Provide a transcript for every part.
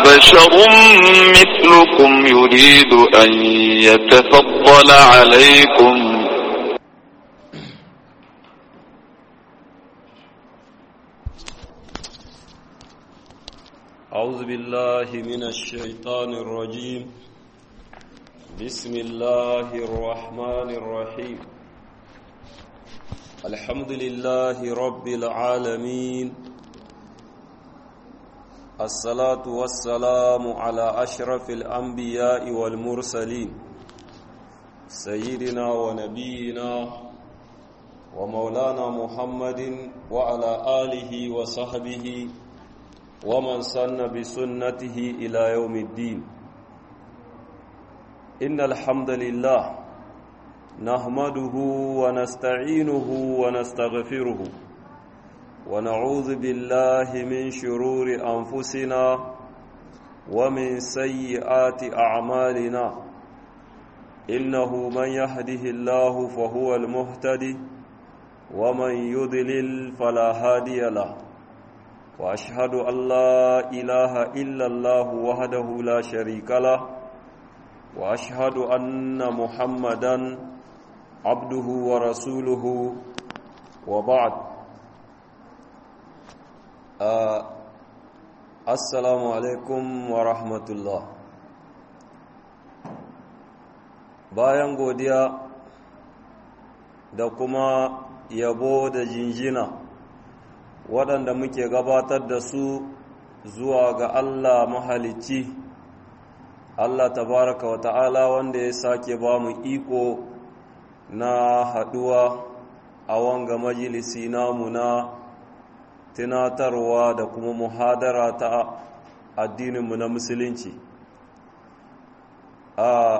بشر مثلكم يريد أن يتفضل عليكم أعوذ بالله من الشيطان الرجيم بسم الله الرحمن الرحيم الحمد لله رب العالمين الصلاة والسلام على أشرف الأنبياء والمرسلين سيدنا ونبينا ومولانا محمد وعلى آله وصحبه ومن سن بسنته إلى يوم الدين إن الحمد لله نحمده ونستعينه ونستغفره ونعوذ بالله من شرور أنفسنا ومن سيئات أعمالنا إنه من يهده الله فهو المهتدي ومن يضلل فلا هادي له واشهد ان لا اله الا الله وحده لا شريك له واشهد ان محمدا عبده ورسوله وبعد آه السلام عليكم ورحمه الله bayan godiya da kuma yabo da jinjina waɗanda muke gabatar da su zuwa ga Allah mahalicci Allah tabaraka wa ta'ala wanda ya sake ba mu iko na haɗuwa a wanga majalisi namu na tunatarwa da kuma muhadara ta addininmu na musulunci a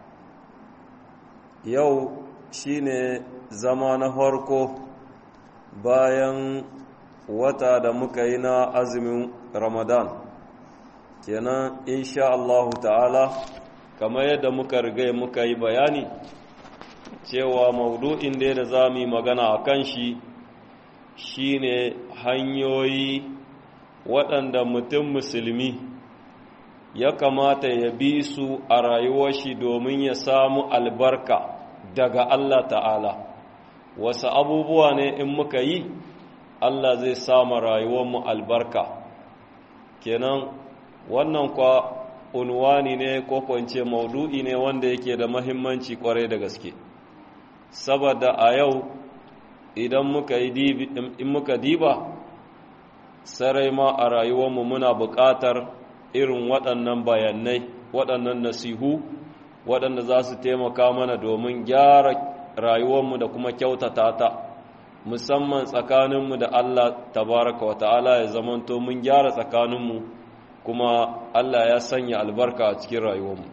yau shine zama na farko bayan wata da muka yi na azumin ramadan kenan insha Allah ta'ala kamar yadda muka riga muka yi bayani cewa maudu'in da da za mu yi magana a kan shi shine hanyoyi waɗanda mutum musulmi ya kamata ya bi su a rayuwar shi domin ya samu albarka daga Allah ta'ala wasu abubuwa ne in muka yi Allah zai sama rayuwarmu albarka kenan wannan kwa unwani ne ko kwance maudu'i ne wanda yake da mahimmanci kwarai da gaske saboda a yau idan muka yi in muka diba sarai ma a rayuwarmu muna buƙatar irin waɗannan bayanai waɗannan nasihu waɗanda za su taimaka mana domin gyara rayuwarmu da kuma kyautata ta musamman tsakaninmu da Allah tabaraka wa ta'ala ya zamanto mun gyara tsakaninmu kuma Allah ya sanya albarka a cikin rayuwarmu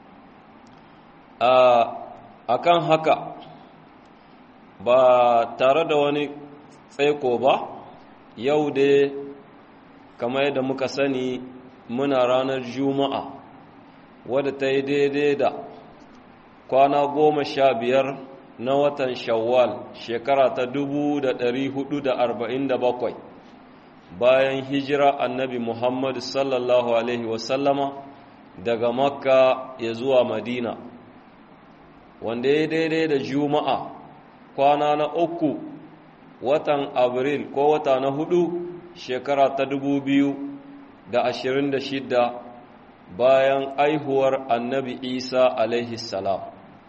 a kan haka ba tare da wani tsaiko ba yau dai kamar yadda muka sani muna ranar juma'a wadda ta yi daidai da kwana goma sha biyar na watan shawwal shekara ta dubu da ɗari hudu da arba'in da bakwai bayan hijira annabi muhammadu sallallahu alaihi wasallama daga makka ya zuwa madina wanda ya daidai da juma'a kwana na uku watan abril ko wata na hudu shekara ta dubu biyu da ashirin da shidda bayan aihuwar annabi isa alaihi salam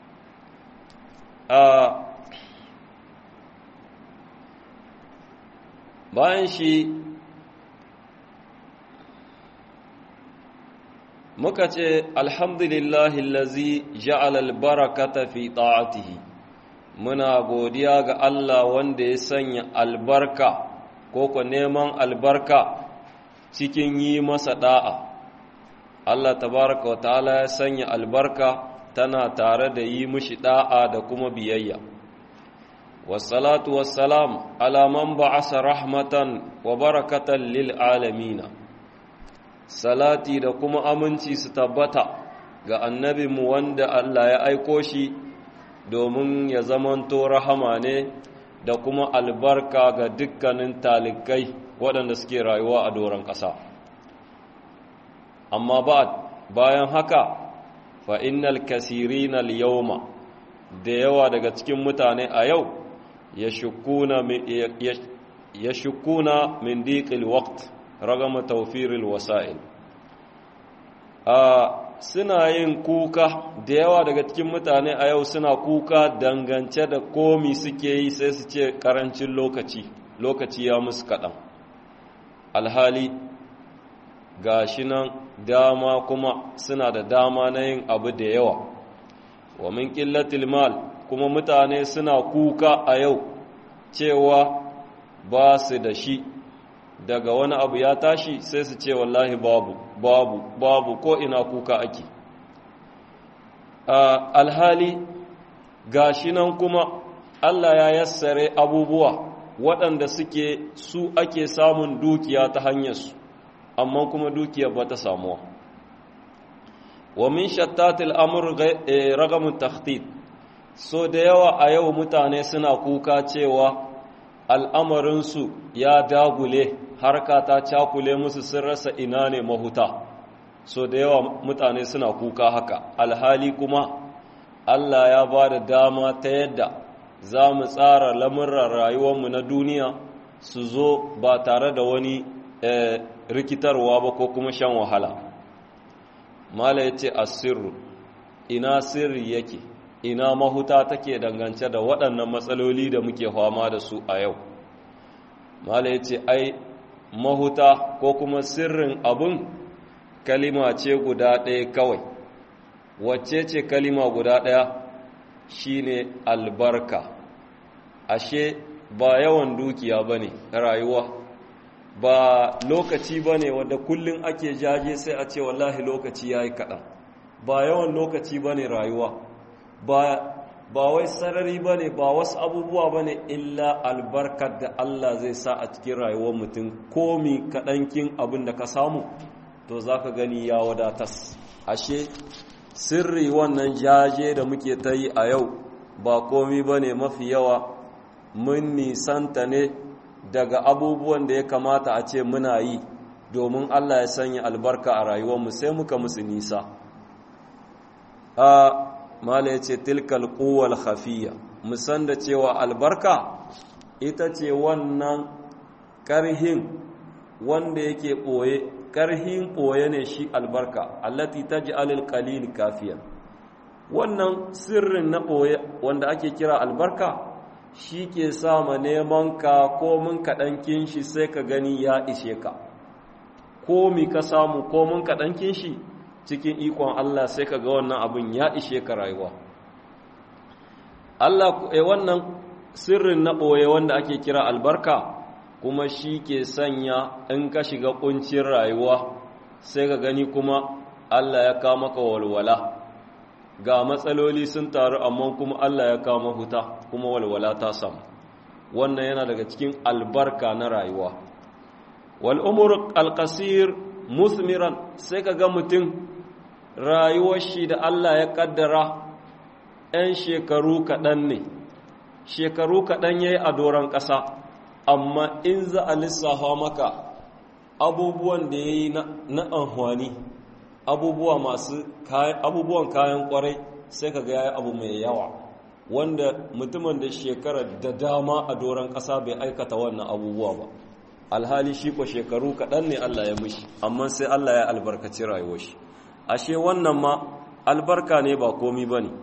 bayan shi muka ce alhamdulillahi lazi ja'alal barakata fi ta'atihi muna godiya ga Allah wanda ya sanya albarka ko ko neman albarka cikin yi masa da'a Allah tabaraka wa ta'ala ya sanya albarka tana tare da yi mishi da'a da kuma biyayya wassalatu wassalam ala man ba'asa rahmatan wa barakatan lil alamina salati da kuma aminci su tabbata ga annabinmu wanda Allah ya aiko shi domin ya zamanto rahama ne da kuma albarka ga dukkanin talikai waɗanda suke rayuwa a doron ƙasa amma ba bayan haka fa innal kasirina al-yawma da yawa daga cikin mutane a yau ya shukuna min diqil waqt ragama tawfiril wasa'il a suna yin kuka da yawa daga cikin mutane a yau suna kuka dangance da komi suke yi sai su ce karancin lokaci lokaci ya musu kaɗan alhali gashi nan dama kuma suna da dama na yin abu da yawa wa min ƙillatil mal kuma mutane suna kuka a yau cewa ba su da shi daga wani abu ya tashi sai su ce wallahi babu babu babu ko ina kuka ake alhali gashi nan kuma Allah ya yassare abubuwa waɗanda suke su ake samun dukiya ta hanyarsu amma kuma dukiya ba ta samuwa wa min shattatil amr ragamun takhtit so da yawa a yau mutane suna kuka cewa al'amarinsu ya dagule harka ta cakule musu sun rasa ina ne mahuta so da yawa mutane suna kuka haka alhali kuma Allah ya ba da dama ta yadda za mu tsara lamurran rayuwarmu na duniya su zo ba tare da wani rikitarwa ba ko kuma shan wahala mala ya ce asirru ina sirri yake ina mahuta take dangance da waɗannan matsaloli da muke fama da su a yau mala ya ce ai mahuta ko kuma sirrin abun kalima ce guda ɗaya kawai wacce ce kalima guda ɗaya shine albarka ashe ba yawan dukiya ba ne rayuwa ba lokaci ba ne wadda kullum ake jaje sai a ce wallahi lokaci ya yi kaɗan ba yawan lokaci ba ne rayuwa ba wai sarari ba ne ba wasu abubuwa ba ne illa albarkar da Allah zai sa a cikin rayuwar mutum komi kaɗankin abin da ka samu to za ka gani ya wadatas ashe sirri wannan jaje da muke ta yi a yau ba komi ba ne mafi yawa mun nisanta ne daga abubuwan da ya kamata a ce muna yi domin Allah ya sanya albarka a rayuwarmu sai muka musu nisa a mala ya ce tilkal kowal hafiya musan da cewa albarka ita ce wannan ƙarhin wanda yake ɓoye ƙarhin ɓoye ne shi albarka allati ta ji alil kalil kafiyan wannan sirrin na ɓoye wanda ake kira albarka shi ke sama neman ka komin kaɗankin shi sai ka gani ya ishe ka komi ka samu komin kaɗankin shi cikin ikon Allah sai ka ga wannan abin ya ishe ka rayuwa Allah e wannan sirrin na ɓoye wanda ake kira albarka kuma shi ke sanya in ka shiga ƙuncin rayuwa sai ka gani kuma Allah ya kama ka walwala ga matsaloli sun taru amma kuma Allah ya kama huta kuma walwala ta samu wannan yana daga cikin albarka na rayuwa wal umur alqasir musmiran sai ka ga mutum rayuwar shi da Allah ya kaddara 'yan shekaru kaɗan ne shekaru kaɗan ya yi a doron ƙasa amma in za a lissafa maka abubuwan da ya yi na amfani abubuwa masu abubuwan kayan kwarai sai ka ga ya abu mai yawa wanda mutumin da shekara da dama a doron ƙasa bai aikata wannan abubuwa ba alhali shi ko shekaru kaɗan ne Allah ya mishi amma sai Allah ya albarkaci rayuwar shi ashe wannan ma albarka ne ba komi ba ne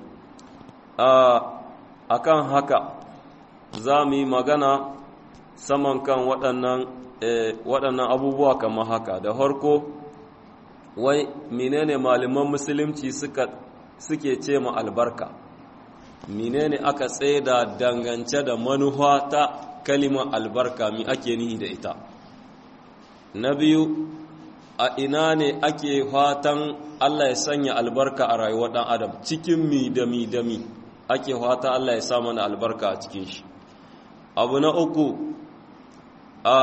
a kan haka za mu yi magana saman kan waɗannan abubuwa kamar haka da harko wai menene malaman musulunci suke ce ma albarka menene aka tsaye da dangance da manufa ta kalimar albarka mi ake nihi da ita na biyu a ina ne ake fatan Allah ya sanya albarka a rayuwar ɗan adam cikin mi da mi da mi ake fata Allah ya sa mana albarka a cikin shi abu na uku a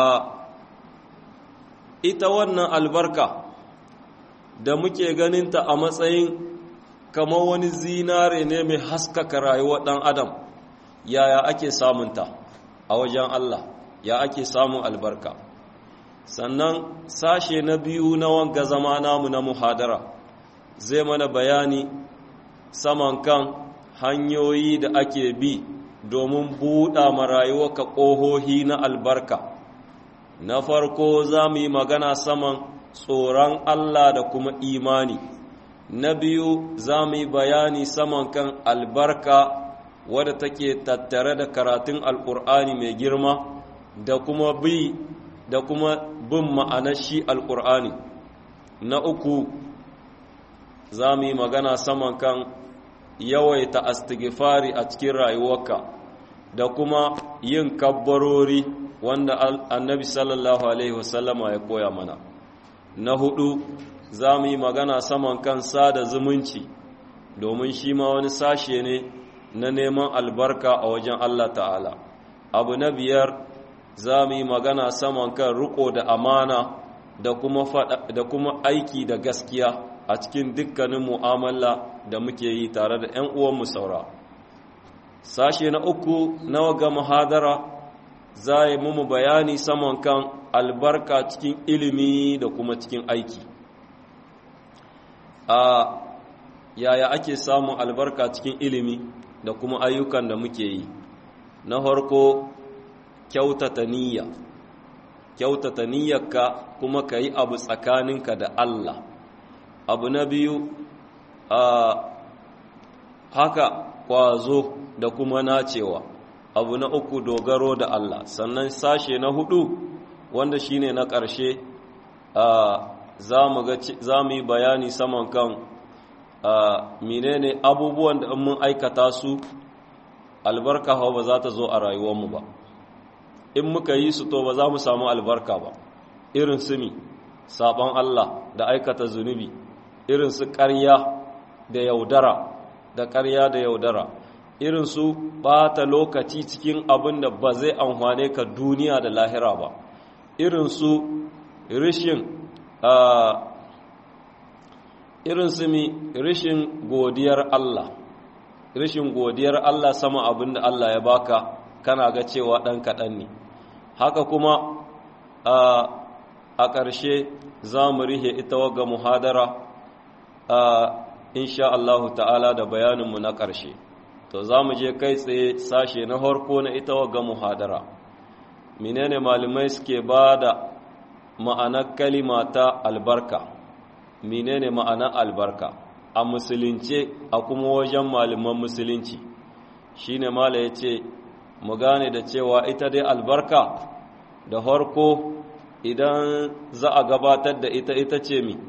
ita wannan albarka da muke ganinta a matsayin kamar wani zinare ne mai haskaka rayuwar ɗan adam yaya ake samunta a wajen Allah ya ake samun albarka sannan sashe na biyu na wanga zama namu na muhadara zai mana bayani saman kan hanyoyi da ake bi domin buɗa marayuwarka ƙohohi na albarka na farko za mu yi magana saman tsoron Allah da kuma imani na biyu za mu yi bayani saman kan albarka wadda take tattare da karatun alƙur'ani mai girma da kuma bi da kuma bin ma'anar shi alƙur'ani na uku za mu yi magana saman kan yawaita astighfari a cikin rayuwarka da kuma yin kabbarori wanda annabi sallallahu alaihi wasallama ya koya mana na hudu za mu yi magana saman kan sada zumunci domin shi ma wani sashe ne na neman albarka a wajen Allah ta'ala abu na biyar za mu yi magana saman kan riko da amana da kuma, da kuma aiki da gaskiya a cikin dukkanin mu'amala da muke yi tare da 'yan uwanmu saura sashe na uku na waga muhadara za yi mu bayani saman kan albarka cikin ilimi da kuma cikin aiki a yaya ake samun albarka cikin ilimi da kuma ayyukan da muke yi na farko kyautata niyya kyautata niyyarka kuma ka yi abu tsakaninka da Allah abu na biyu a haka kwazo da kuma nacewa abu na uku dogaro da Allah sannan sashe na hudu wanda shine na ƙarshe za mu yi bayani saman kan menene abubuwan da mun aikata su albarka hau ba za ta zo a rayuwarmu ba in muka yi su to ba za mu samu albarka ba irin su mi sabon Allah da aikata zunubi irin su ƙarya da yaudara da ƙarya da yaudara irin su ɓata lokaci cikin abin da ba zai amfane ka duniya da lahira ba irin su rishin irin su mi rishin godiyar Allah rishin godiyar Allah sama abin da Allah ya baka kana ga cewa ɗan kaɗan ne haka kuma a ƙarshe za mu rihe ita waga muhadara insha Allahu ta'ala da bayaninmu na ƙarshe to za mu je kai tsaye sashe na harko na ita waga muhadara menene malamai suke ba da ma'anar kalima ta albarka menene ma'anar albarka a musulunce a kuma wajen malaman musulunci shine mala ya ce mu gane da cewa ita dai albarka da harko idan za a gabatar da ita ita ce mi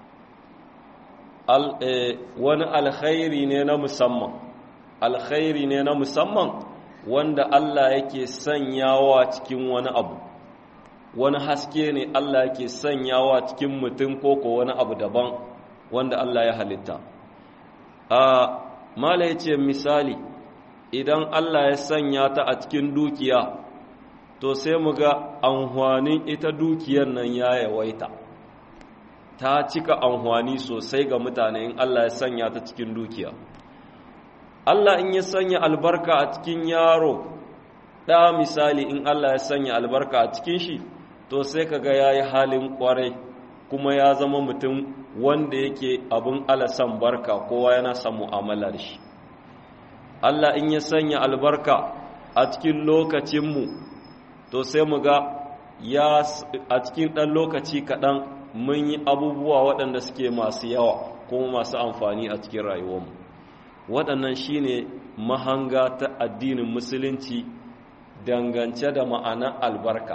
wani alkhairi ne na musamman alkhairi ne na musamman wanda Allah yake sanyawa cikin wani abu wani haske ne Allah yake sanyawa cikin mutum ko ko wani abu daban wanda Allah ya halitta a mala ya ce misali idan Allah ya sanya ta a cikin dukiya to sai mu ga amfanin ita dukiyar nan ya yawaita ta cika amfani sosai ga mutane in Allah ya sanya ta cikin dukiya Allah in ya sanya albarka a cikin yaro ɗa misali in Allah ya sanya albarka a cikin shi to sai kaga ya yi halin ƙwarai kuma ya zama mutum wanda yake abin alasan barka kowa yana son mu'amala da shi Allah in ya sanya albarka a cikin lokacinmu to sai mu ga ya a cikin ɗan lokaci kaɗan mun yi abubuwa waɗanda suke masu yawa kuma masu amfani a cikin rayuwarmu waɗannan shine mahanga ta addinin musulunci dangance da ma'anar albarka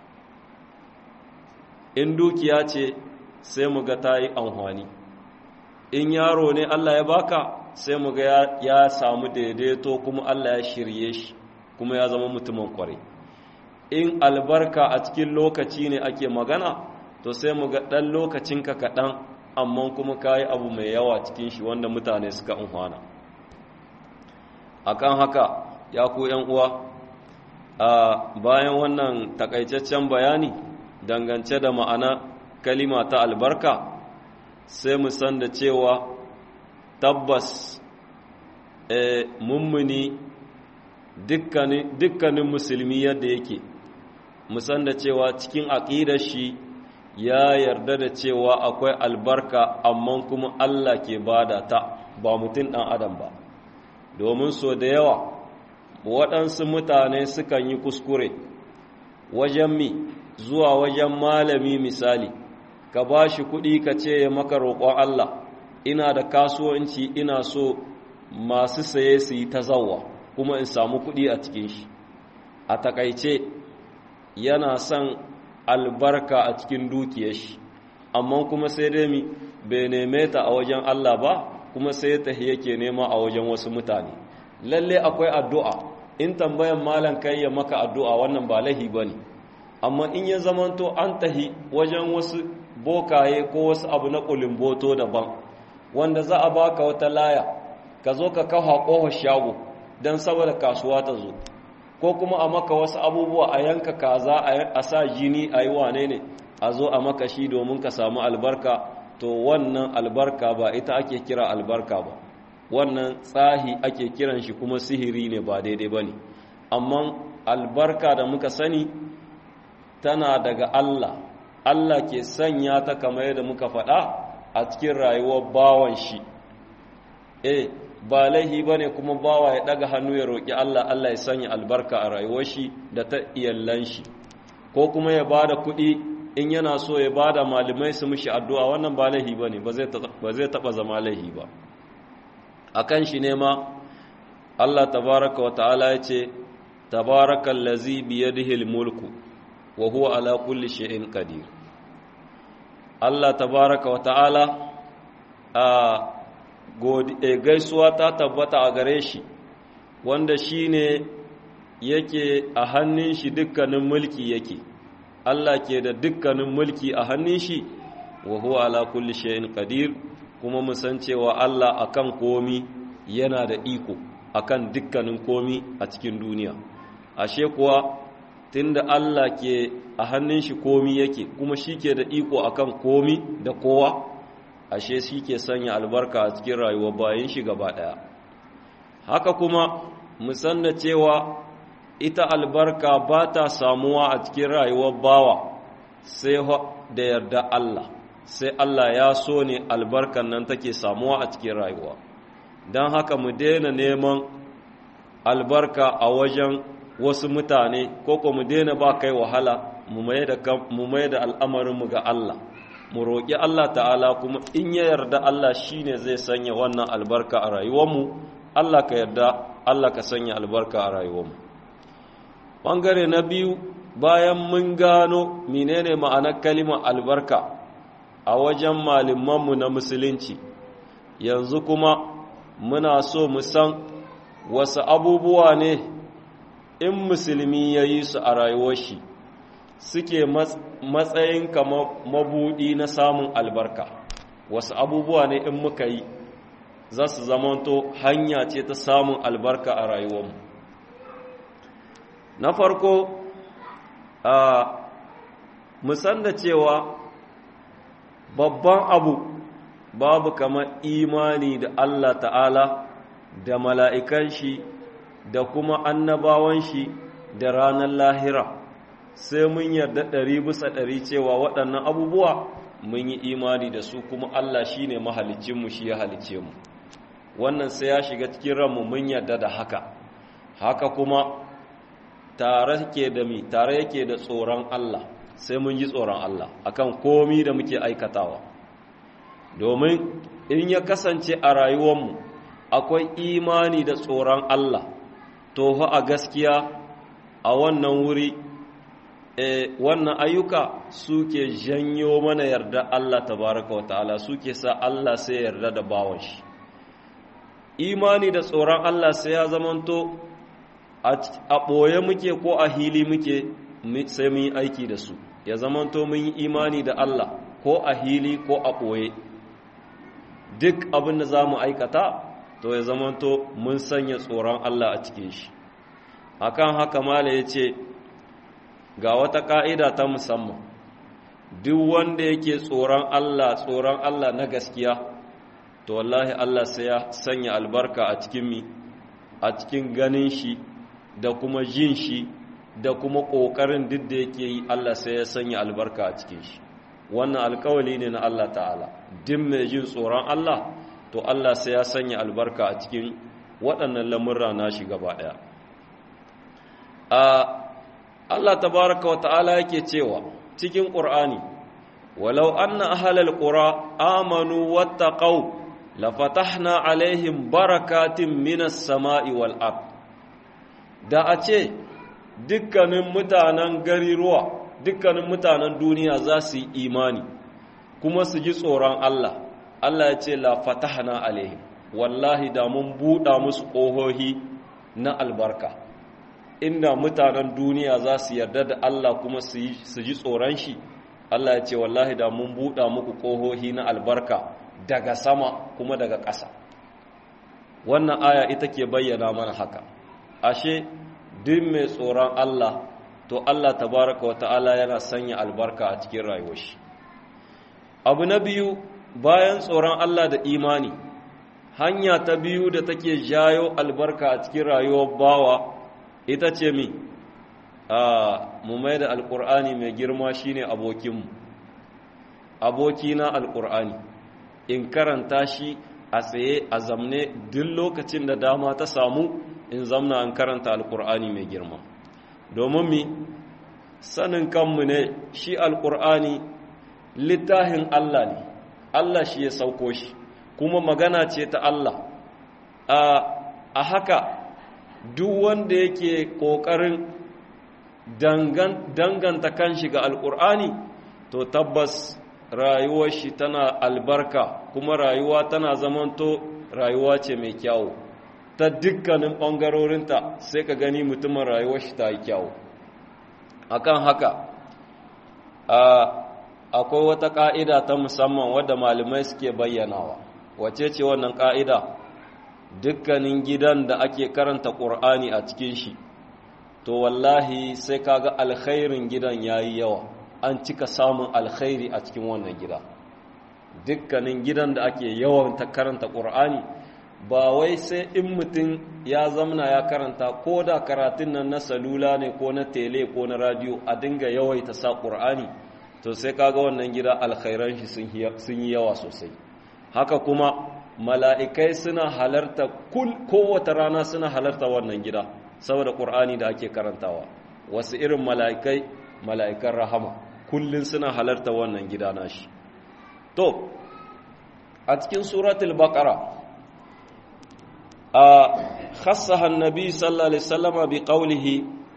in dukiya ce sai mu ga ta yi amfani in yaro ne Allah ya baka sai mu ga ya samu daidaito kuma Allah ya shirye shi kuma ya zama mutumin kwarai in albarka a cikin lokaci ne ake magana to sai mu ga ɗan lokacinka kaɗan amma kuma ka yi abu mai yawa cikin shi wanda mutane suka amfana akan haka ya ku uwa a bayan wannan takaitaccen bayani dangance da ma'ana kalima ta albarka sai mu san da cewa tabbas mummuni dukkanin musulmi yadda yake musan da cewa cikin aƙidar shi ya yarda da cewa akwai albarka amma kuma Allah ke bada ta ba mutum ɗan adam ba domin so da yawa waɗansu mutane sukan yi kuskure wajen mi zuwa wajen malami misali ka ba shi kuɗi ka ce ya maka roƙon Allah ina da kasuwanci ina so masu saye su yi ta zawa kuma in samu kuɗi a cikin shi a takaice yana son albarka a cikin dukiyar shi amma kuma sai dai mi bai neme ta a wajen Allah ba kuma sai ta yake nema a wajen wasu mutane lalle akwai addu'a in tambayan malam kai ya maka addu'a wannan ba lahi bane amma in ya zamanto an tahi wajen wasu bokaye ko wasu abu na kulimboto daban wanda za a baka wata laya ka zo ka kawo ƙofar shago don saboda kasuwa ta zo ko kuma a maka wasu abubuwa a yanka kaza a sa jini a yi wane ne a zo a maka shi domin ka samu albarka to wannan albarka ba ita ake kira albarka ba wannan tsahi ake kiran shi kuma sihiri ne ba daidai ba ne amma albarka da muka sani tana daga Allah Allah ke sanya ta kamar yadda muka faɗa a cikin rayuwar bawan shi eh ba laihi ba ne kuma bawa ya ɗaga hannu ya roƙi Allah Allah ya sanya albarka a rayuwar shi da ta iyallan shi ko kuma ya ba da kuɗi in yana so ya ba da malamai su mishi addu'a wannan ba laihi ba ne ba zai taɓa zama laihi ba a kan shi ne ma Allah tabaraka wa ta'ala ya ce tabarakan lazi biyadihil mulku wa huwa ala kulli shay'in qadir Allah tabaraka wa ta'ala a gaisuwa ta tabbata a gare shi wanda shi ne yake a hannun shi dukkanin mulki yake Allah ke da dukkanin mulki a hannun shi wa huwa ala kulli shay'in qadir kuma mu san cewa Allah akan komi yana da iko akan dukkanin komi a cikin duniya ashe kuwa tunda Allah ke a hannun shi komi yake kuma shi ke da iko akan komi da kowa ashe shi ke sanya albarka a cikin rayuwar bayan shi gaba ɗaya haka kuma musanna cewa ita albarka ba ta samuwa a cikin rayuwar bawa sai da yarda Allah sai Allah ya so ne albarkan nan take samuwa a cikin rayuwa don haka mu daina neman albarka a wajen wasu mutane ko ko mu daina ba kai wahala mu mai da al'amarinmu ga Allah mu roƙi Allah ta'ala kuma in ya yarda Allah shi ne zai sanya wannan albarka a rayuwarmu Allah ka yarda Allah ka sanya albarka a rayuwarmu ɓangare na biyu bayan mun gano menene ma'anar kalimar albarka a wajen malamanmu na musulunci yanzu kuma muna so mu san wasu abubuwa ne in musulmi ya yi su a rayuwar shi suke matsayin kamar mabudi na samun albarka wasu abubuwa ne in muka yi za su zamanto hanya ce ta samun albarka a rayuwarmu na farko a musan da cewa babban abu babu kamar imani da Allah ta'ala da mala'ikan shi da kuma annabawan shi da ranar lahira sai mun yarda ɗari bisa ɗari cewa waɗannan abubuwa mun yi imani da su kuma Allah shi ne mahalicinmu shi ya halice mu wannan sai ya shiga cikin ranmu mun yarda da haka haka kuma tare ke da mi tare yake da tsoron Allah sai mun ji tsoron Allah akan komi da muke aikatawa domin in ya kasance a rayuwarmu akwai imani da tsoron Allah to fa a gaskiya a wannan wuri e, wannan ayyuka suke janyo mana yarda Allah tabaraka wa ta'ala suke sa Allah sai yarda da bawan shi imani da tsoron Allah sai ya zamanto a ɓoye muke ko a hili muke sai mun yi aiki da su ya zamanto mun yi imani da Allah ko a hili ko a ɓoye duk abin da za mu aikata to ya zamanto mun sanya tsoron Allah a cikin shi akan haka mala ya ce ga wata ƙa'ida ta musamman duk wanda yake tsoron Allah tsoron Allah na gaskiya to wallahi Allah sai ya sanya albarka a cikin mi a cikin ganin shi da kuma jin shi da kuma ƙoƙarin duk da yake yi Allah sai ya sanya albarka a cikin shi wannan alkawali ne na Allah ta'ala duk mai jin tsoron Allah to Allah sai ya sanya albarka a cikin waɗannan lamurra na shi gaba ɗaya Allah tabaraka wa ta'ala yake cewa cikin ƙur'ani walau anna ahlal qura amanu wattaqau lafatahna alaihim barakatin minas sama'i wal ard da a ce dukkanin mutanen gari ruwa dukkanin mutanen duniya za su yi imani kuma su ji tsoron Allah Allah ya ce la fatahna alaihim wallahi da mun buɗa musu ƙohohi na albarka inda mutanen duniya za su yarda da Allah kuma su ji tsoron shi Allah ya ce wallahi da mun buɗa muku ƙohohi na albarka daga sama kuma daga ƙasa wannan aya ita ke bayyana mana haka ashe duk mai tsoron Allah to Allah tabaraka wa ta'ala yana sanya albarka a cikin rayuwar shi abu na biyu bayan tsoron Allah da imani hanya ta biyu da take jayo albarka a cikin rayuwar bawa ita ce mi a mu mai da alkur'ani mai girma shine abokinmu abokina alkur'ani in karanta shi a tsaye a zamne duk lokacin da dama ta samu in zamna an karanta alkur'ani mai girma domin mi sanin kanmu ne shi alkur'ani littafin Allah ne Allah shi ya sauko shi kuma magana ce ta Allah a haka duk wanda yake ƙoƙarin danganta kanshi ga alkur'ani to tabbas rayuwar shi tana albarka kuma rayuwa tana zamanto rayuwa ce mai kyawu ta dukkanin ɓangarorinta sai ka gani mutumin rayuwar shi ta yi kyawu akan haka akwai wata ƙa'ida ta musamman wadda malamai suke bayyanawa wace ce wannan ƙa'ida dukkanin gidan da ake karanta ƙur'ani a cikin shi to wallahi sai kaga alkhairin gidan yayi yawa an cika samun alkhairi a cikin wannan gida dukkanin gidan da ake yawan ta karanta ƙur'ani ba wai sai in mutum ya zamna ya karanta ko da karatun nan na salula ne ko na tele ko na radio a dinga yawaita sa ƙur'ani to sai kaga wannan gida alkhairan shi sun yi yawa sosai haka kuma mala'ikai suna halarta kowace rana suna halarta wannan gida saboda ƙur'ani da ake karantawa wasu irin mala'ikai mala'ikan rahama kullum suna halarta wannan gida nashi to a cikin suratul baqara a khassaha annabi sallallahu alaihi wasallama bi qawlihi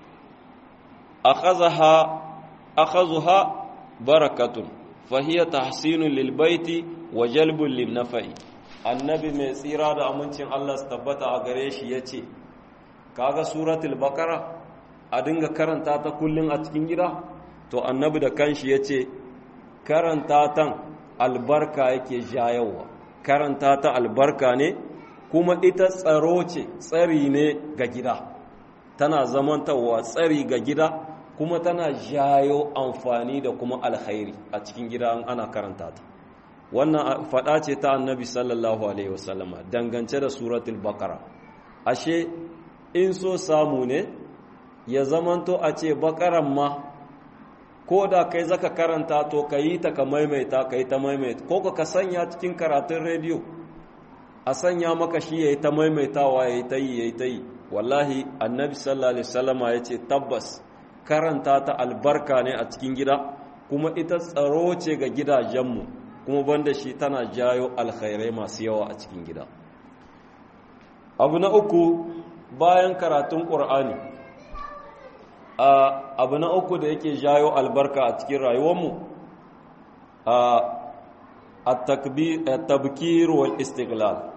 akhazaha akhazuha barakatun fahiya tahsinun lil baiti wa jalbun lin nafa'i annabi mai tsira da amincin Allah su tabbata a gare shi yace kaga suratul baqara a dinga karanta ta kullun a cikin gida to annabi da kanshi yace karanta tan albarka yake jayawa karanta ta albarka ne kuma ita tsaro ce tsari ne ga gida tana zamantawa tsari ga gida kuma tana jayo amfani da kuma alkhairi a cikin gida ana karanta ta wannan faɗa ce ta annabi sallallahu alaihi wasallama dangance da suratul baqara ashe in so samu ne ya zamanto a ce baqaran ma ko da kai zaka karanta to ka yi ta ka maimaita ka yi ta maimaita ko ka sanya cikin karatun rediyo a sanya maka shi ya yi ta maimaitawa ya yi ta yi ya yi ta yi wallahi annabi sallallahu alaihi wasallama ya ce tabbas karanta ta albarka ne a cikin gida kuma ita tsaro ce ga gidajenmu kuma banda shi tana jayo alkhairai masu yawa a cikin gida abu na uku bayan karatun ƙur'ani abu na uku da yake jayo albarka a cikin rayuwarmu a tabkir wal istiglal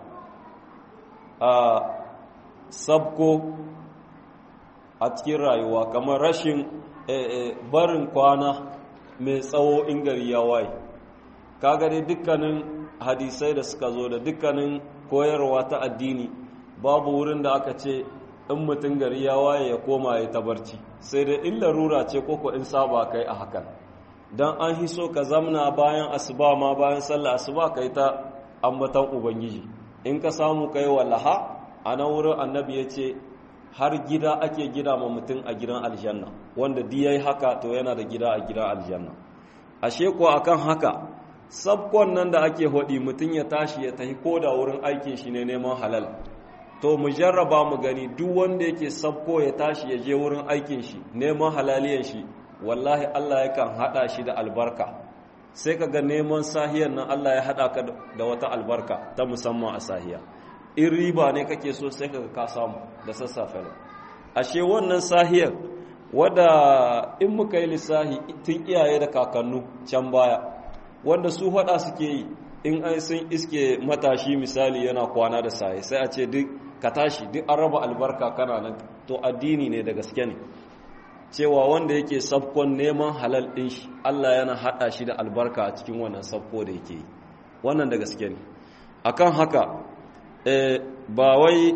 sabko a cikin rayuwa kamar rashin barin kwana mai tsawo in gari ya waye kaga dai dukkanin hadisai da suka zo da dukkanin koyarwa ta addini babu wurin da aka ce in mutum gari ya waye ya koma ya tabarci sai da in larura ce koko in saba kai a hakan don an hiso ka zamna bayan asuba ma bayan sallah asuba kai ta ambatan ubangiji in ka samu kai wallaha a nan wurin annabi ya ce har gida ake gida ma mutum a gidan aljanna wanda di yayi haka to yana da gida a gidan aljanna ashe ko akan haka sabkon nan da ake hodi mutum ya tashi ya tafi koda wurin aikin shi ne neman halal to mu jarraba mu gani duk wanda yake sabko ya tashi ya je wurin aikin shi neman halaliyan shi wallahi Allah yakan hada shi da albarka sai kaga neman sahiyan nan Allah ya hada ka da wata albarka ta musamman a sahiya in riba ne kake so sai kaga ka samu da sassafe ashe wannan sahiyar wadda in muka yi lissahi tun iyaye da kakannu can baya wanda su hada suke yi in an sun iske matashi misali yana kwana da saye sai a ce duk ka tashi duk an raba albarka kana nan to addini ne da gaske ne cewa wanda yake sabkon neman halal ɗin shi Allah yana haɗa shi da albarka a cikin wannan sabko da yake yi wannan da gaske ne akan haka ba wai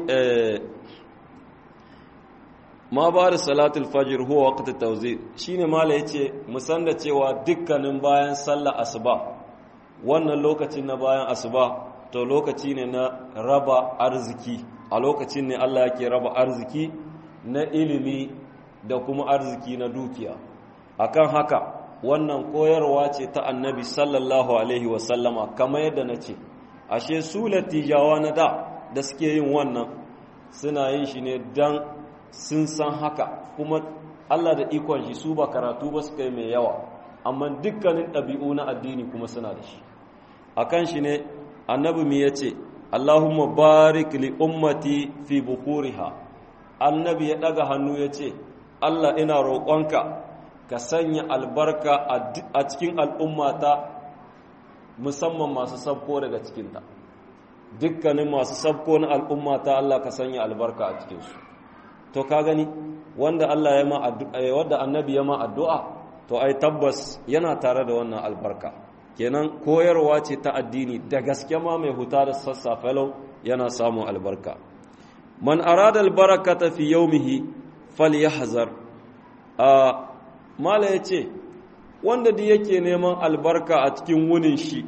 ma ba da salatul fajr huwa waqt at-tawzi shine mala yace musan da cewa dukkanin bayan sallar asuba wannan lokacin na bayan asuba to lokaci ne na raba arziki a lokacin ne Allah yake raba arziki na ilimi da kuma arziki na dukiya akan haka wannan koyarwa ce ta annabi sallallahu alaihi wasallama kamar yadda na ce ashe su latijawa na da da suke yin wannan suna yin shi ne don sun san haka kuma Allah da ikon shi su ba karatu ba su kai mai yawa amma dukkanin ɗabi'u na addini kuma suna da shi akan shi ne annabi mi ya ce Allahumma barik li ummati fi bukuriha annabi ya ɗaga hannu ya ce Allah ina roƙonka ka sanya albarka a cikin al'ummata musamman masu sabko daga cikinta dukkanin masu sabko na al'ummata Allah ka sanya albarka a cikinsu to ka gani wanda Allah ya ma wanda annabi ya ma addu'a to ai tabbas yana tare da wannan albarka kenan koyarwa ce ta addini da gaske ma mai huta da sassafe lau yana samun albarka man arada albarakata fi yawmihi falyahzar a mala yace wanda da yake neman albarka a cikin wunin shi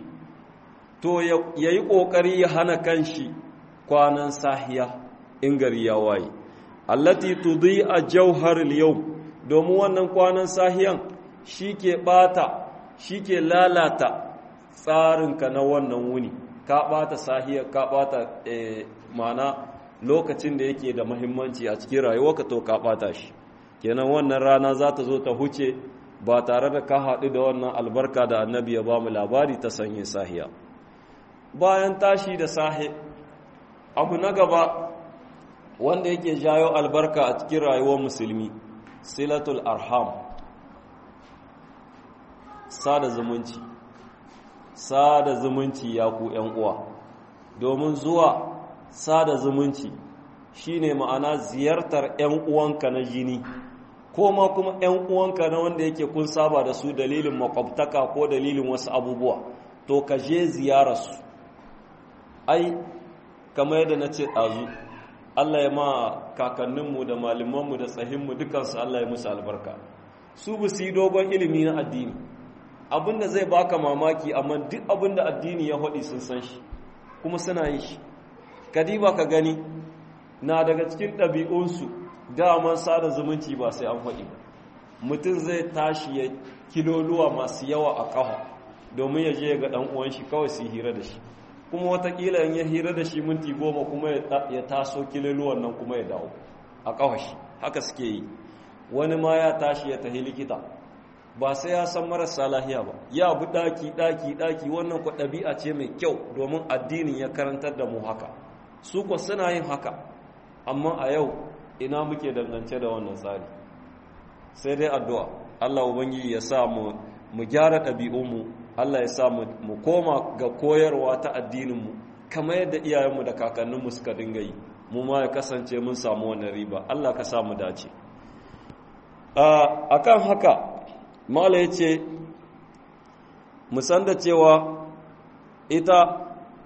to yayi kokari ya hana kanshi kwanan sahiya in gari ya waye allati tudhi'a jawhar al-yawm domin wannan kwanan sahiyan shike bata shike lalata tsarinka na wannan wuni ka bata sahiya ka bata mana lokacin da yake da muhimmanci a cikin rayuwarka to ka bata shi kenan wannan rana za ta zo ta huce ba tare da ka haɗu da wannan albarka da annabi ya ba mu labari ta sanye sahiya bayan tashi da sahi abu na gaba wanda yake jayo albarka a cikin rayuwar musulmi silatul arham sada zumunci sada zumunci ya ku uwa domin zuwa sada zumunci shine ma'ana ziyartar 'yan uwanka na jini ko ma kuma 'yan uwanka na wanda yake kun saba da su dalilin makwabtaka ko dalilin wasu abubuwa to ka je ziyararsu ai kamar yadda na ce ɗazu Allah ya ma kakanninmu da malamanmu da tsahinmu dukansu Allah ya musu albarka su bu su yi dogon ilimi na addini abinda zai baka mamaki amma duk abinda addini ya haɗi sun san shi kuma suna yi shi kadiba ka gani na daga cikin ɗabi'unsu daman sada zumunci ba sai an faɗi mutum zai tashi ya kiloluwa masu yawa a ƙafa domin ya je ga ɗan uwan shi kawai su hira da shi kuma watakila in ya hira da shi minti goma kuma ya taso kiloluwan nan kuma ya dawo a ƙafa shi haka suke yi wani ma ya tashi ya tahi likita ba sai ya san marasa lahiya ba ya bi ɗaki ɗaki ɗaki wannan ku ɗabi'a ce mai kyau domin addinin ya karantar da mu haka su ku suna yin haka amma a yau ina muke dangance da wannan tsari sai dai addu'a Allah ubangiji ya sa mu mu gyara ɗabi'unmu Allah ya sa mu koma ga koyarwa ta addininmu kamar yadda iyayenmu da kakanninmu suka dinga yi mu ma ya kasance mun samu wannan riba Allah ka sa mu dace a kan haka mala ya ce musan da cewa ita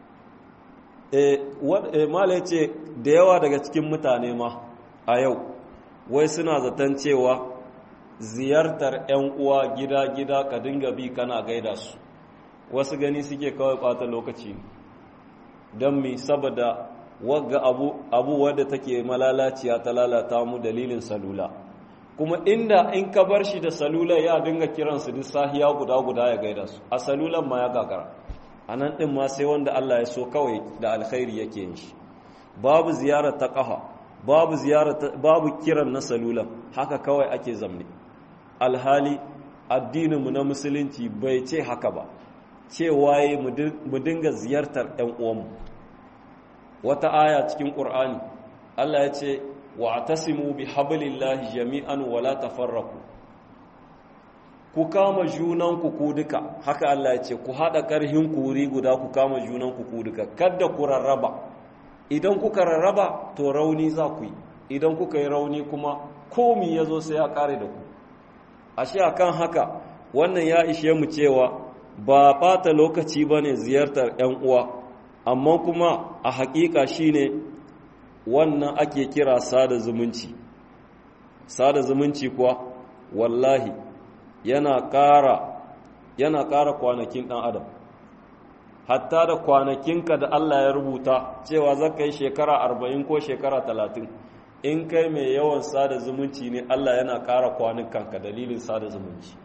mala ya ce da yawa daga cikin mutane ma a yau wai suna zaton cewa ziyartar 'yan uwa gida-gida ka dinga bi kana gaida su wasu gani suke kawai ɓata lokaci don mi saboda wagga abu abu wadda take malalaciya ta lalata mu dalilin salula kuma inda in ka bar shi da salula ya dinga kiransu duk sahiya guda guda ya gaida su a salulan ma ya gagara a nan ɗin ma sai wanda Allah ya so kawai da alkhairi yake yin shi babu ziyarar ta ƙafa babu ziyarar babu kiran na salulan haka kawai ake zamne alhali addininmu na musulunci bai ce haka ba cewa yi mu dinga ziyartar ‘yan uwanmu wata aya cikin ƙur'ani Allah ya ce wa tasimu bi hablillahi jami'an wala tafarraku ku kama junanku ku duka haka Allah ya ce ku haɗa ƙarhin kuri guda ku kama junanku ku duka kada ku rarraba idan kuka rarraba to rauni za ku yi idan kuka yi rauni kuma komi ya zo sai ya ƙare da ku ashe akan haka wannan ya ishe mu cewa ba ɓata lokaci ba ne ziyartar 'yan uwa amma kuma a haƙiƙa shine wannan ake kira sada zumunci sada zumunci kuwa wallahi yana ƙara yana ƙara kwanakin ɗan adam hatta da kwanakinka da Allah ya rubuta cewa za ka yi shekara arba'in ko shekara talatin in kai mai yawan sada zumunci ne Allah yana ƙara kwanukanka dalilin sada zumunci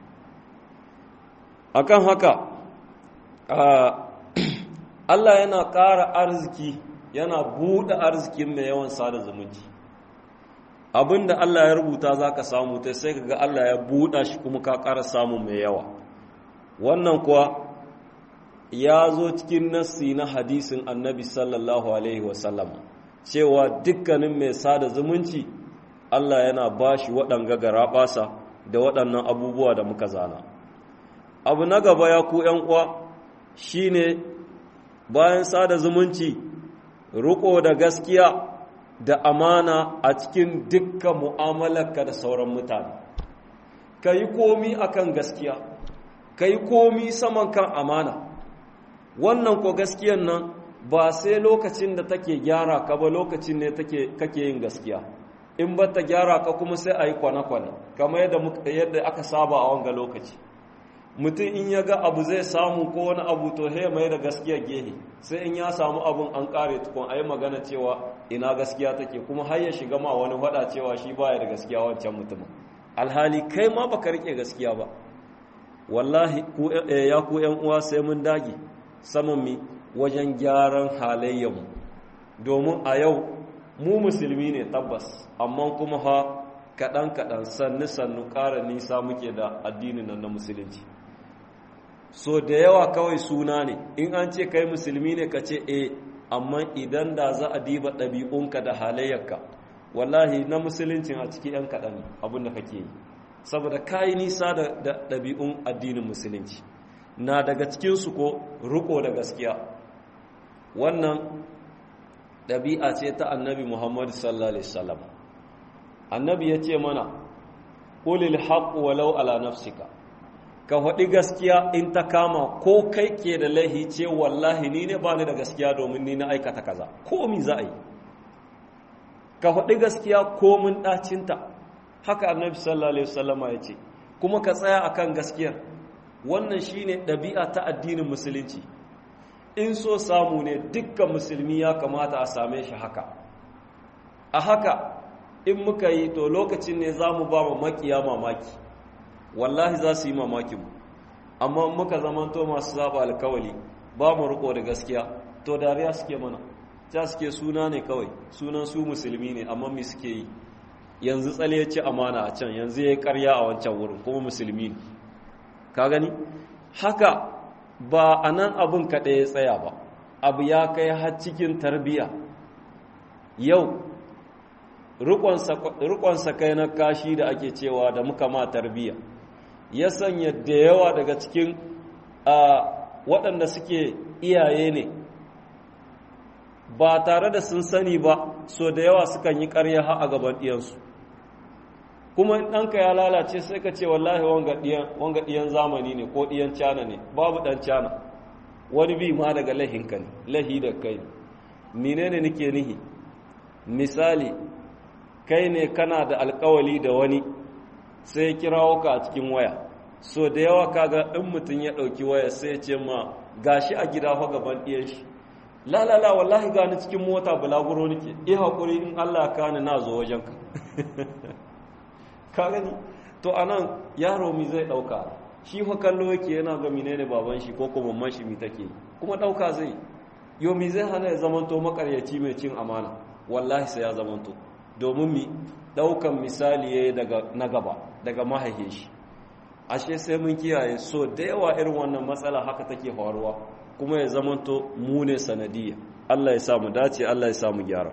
akan haka Allah yana ƙara arziki yana buɗe arzikin mai yawan sada zumunci abinda Allah ya rubuta za ka samu ta sai ka ga Allah ya buɗa shi kuma ka ƙara samu mai yawa wannan kuwa ya zo cikin nassi na hadisin annabi sallallahu alaihi wasallam cewa dukkanin mai sada zumunci Allah yana ba shi waɗanga garaɓasa da waɗannan abubuwa da muka zana abu na gaba ya ku uwa shi ne bayan sada zumunci riko da gaskiya da amana a cikin dukkan mu'amalarka da sauran mutane ka yi komi akan gaskiya ka yi komi saman kan amana wannan ko gaskiyan nan ba sai lokacin da take gyara ka ba lokacin ne kake yin gaskiya in ba ta gyara ka kuma sai a yi kwane-kwane kamar yadda aka saba a wanga lokaci mutum in ya ga abu zai samu ko wani abu to he mai da gaskiya gehe sai in ya samu abun an kare tukun a yi magana cewa ina gaskiya take kuma har ya shiga ma wani faɗa cewa shi baya da gaskiya wancan mutumin alhali kai ma baka rike gaskiya ba wallahi ya ku yan uwa sai mun dage saman mi wajen gyaran halayyarmu domin a yau mu musulmi ne tabbas amma kuma ha kaɗan-kaɗan sannu-sannu ƙara nisa muke da addinin nan na musulunci so da yawa kawai suna ne in an ce kai musulmi ne ka ce e amma idan da za a diba ɗabi'unka da halayyarka wallahi na musuluncin a ciki 'yan kaɗan abin da kake yi saboda ka yi nisa da ɗabi'un addinin musulunci na daga cikinsu ko riko da gaskiya wannan ɗabi'a ce ta annabi muhammadu sallallahu alaihi wasallam annabi ya ce mana ƙulil haƙu walau ala nafsika ka faɗi gaskiya in ta kama ko kai ke da laihi ce wallahi ni ne ba ni da gaskiya domin ni na aikata kaza ko mi za a yi ka faɗi gaskiya ko mun ɗacinta haka annabi sallallahu alaihi wasallama ya ce kuma ka tsaya akan gaskiyar wannan shine ɗabi'a ta addinin musulunci in so samu ne dukkan musulmi ya kamata a same shi haka a haka in muka yi to lokacin ne za mu ba makiya mamaki wallahi za su yi mamakin amma muka zamanto masu saba alkawali ba mu riko da gaskiya to dariya suke mana ta suke suna ne kawai sunan su musulmi ne amma mi suke yi yanzu tsale ya ci amana a can yanzu ya yi karya a wancan wurin kuma musulmi ne ka gani haka ba a nan abin kaɗai ya tsaya ba abu ya kai har cikin tarbiyya yau rikonsa kai na kashi da ake cewa da muka ma tarbiyya ya sanya da yawa daga cikin waɗanda suke iyaye ne ba tare da sun sani ba so da yawa sukan yi ƙarya har a gaban ɗiyansu kuma in ɗanka ya lalace sai ka ce wallahi wanga ɗiyan zamani ne ko ɗiyan cana ne babu ɗan cana wani bi ma daga lahinka ne lahi da kai mine ne nake nihi misali kai ne kana da alkawali da wani sai ya kirawo ka a cikin waya so da yawa kaga in mutum ya ɗauki waya sai ya ce ma gashi a gida fa gaban ɗiyan shi la la la wallahi gani cikin mota bulaguro nake eh hakuri in Allah ka ni na zo wajenka ka gani to anan yaro mi zai dauka shi fa kallo yake yana ga menene baban shi ko ko mamman shi mi take kuma dauka zai yo mi zai hana ya zamanto makaryaci mai cin amana wallahi sai ya zamanto domin mi daukan misali yayi daga na gaba daga mahaihin shi ashe sai mun kiyaye so da yawa irin wannan matsala haka take faruwa kuma ya zamanto mu ne sanadiyya Allah ya samu dace Allah ya samu gyara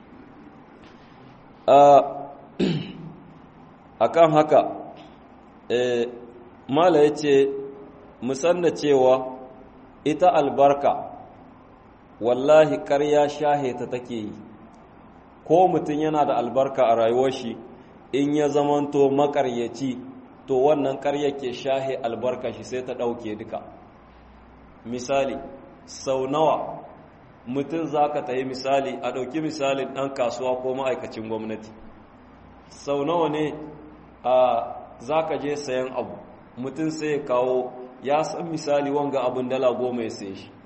akan haka eh mala yace musanna cewa ita albarka wallahi ƙarya shahe ta take yi ko mutum yana da albarka a rayuwar shi in ya zamanto makaryaci to wannan ƙarya ke shahe albarka shi sai ta ɗauke duka misali sau nawa mutum za ka ta yi misali a ɗauki misalin ɗan kasuwa ko ma'aikacin gwamnati sau nawa ne a za ka je sayan abu mutum sai ya kawo ya san misali wanga abin dala goma ya sai shi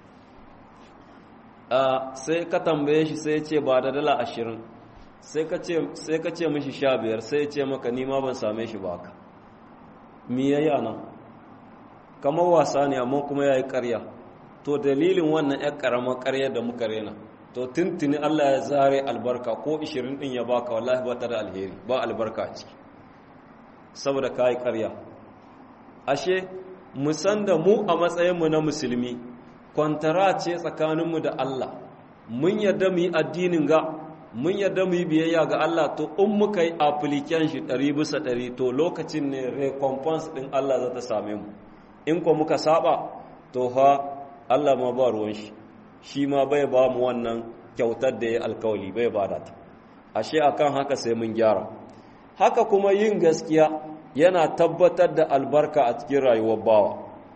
sai ka tambaye shi sai ce ba da dala ashirin sai ka ce mishi sha biyar sai ya ce maka nima ban same shi ba ka mi ya yi nan kamar wasa ne amma kuma ya yi karya to dalilin wannan ya karamar karya da muka rena to tuntuni allah ya zare albarka ko 20 din ya baka wallahi ba ta da alheri ba albarka a ciki saboda ka yi karya ashe musan da mu a matsayinmu na musulmi kwantara ce tsakaninmu da Allah mun yarda mu yi addinin ga mun yarda mu yi biyayya ga Allah to in muka yi application shi ɗari bisa ɗari to lokacin ne recompense ɗin Allah za ta same mu in ko muka saba to ha Allah ma ba ruwan shi shi ma bai ba mu wannan kyautar da ya alkawali bai ba da ta ashe akan haka sai mun gyara haka kuma yin gaskiya yana tabbatar da albarka a cikin rayuwar bawa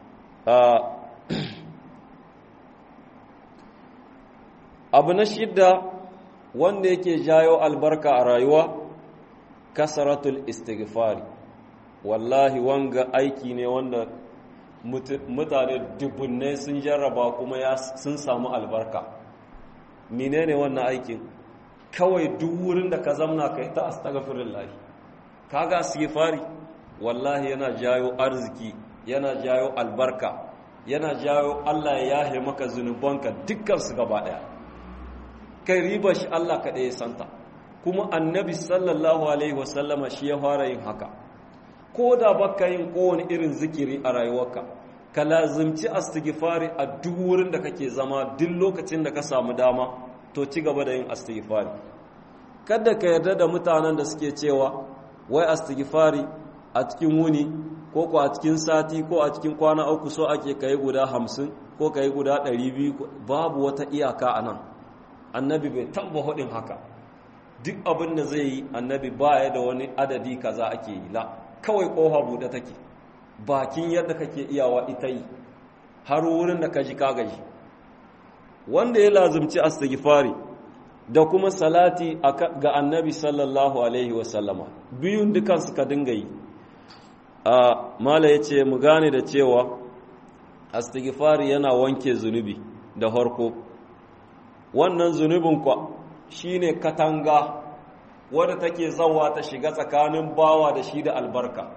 abu na shidda wanda yake jayo albarka a rayuwa kasaratul istighfari wallahi wanga aiki ne wanda mutane dubbunai sun jarraba kuma ya sun samu albarka menene wannan aikin kawai duk wurin da ka zamna kai ta astaghfirullah kaga istighfari wallahi yana jayo arziki yana jayo albarka yana jayo Allah ya yahe maka zunubanka dukkan su gaba daya kai riba shi Allah kaɗai ya santa kuma annabi sallallahu alaihi wasallama shi ya fara yin haka ko da baka yin kowane irin zikiri a rayuwarka ka lazimci astighfari a duk wurin da kake zama duk lokacin da ka samu dama to ci gaba da yin astighfari kada ka yarda da mutanen da suke cewa wai astighfari a cikin wuni ko ko a cikin sati ko a cikin kwana uku so ake kai guda hamsin ko kai guda ɗari biyu babu wata iyaka a nan annabi bai taba hudin haka duk abin da zai yi annabi baya da wani adadi kaza ake yi la kawai kofa bude take bakin yadda kake iyawa ita yi har wurin da ka ji ka gaji wanda ya lazumci astighfari da kuma salati ga annabi sallallahu alaihi wasallama biyun dukan ka dinga yi a mala yace mu gane da cewa astighfari yana wanke zunubi da harko wannan zunubin kwa shine katanga wadda take zawa ta shiga tsakanin bawa da shi da albarka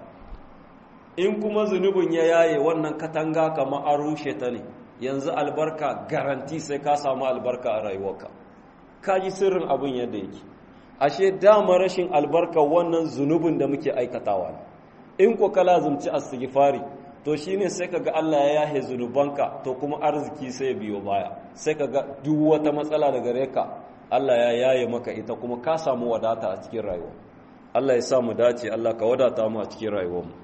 in kuma zunubin ya yaye wannan katanga kama an rushe ta ne yanzu albarka garanti sai ka samu albarka a rayuwarka ka ji sirrin abin yadda yake ashe dama rashin albarka wannan zunubin da muke aikatawa ne in ko ka lazumci astighfari to shine sai kaga Allah ya yahe zunubanka to kuma arziki sai biyo baya sai kaga duk wata matsala daga gare ka Allah ya yaye maka ita kuma ka samu wadata a cikin rayuwa Allah ya sa mu dace Allah ka wadata mu a cikin rayuwar mu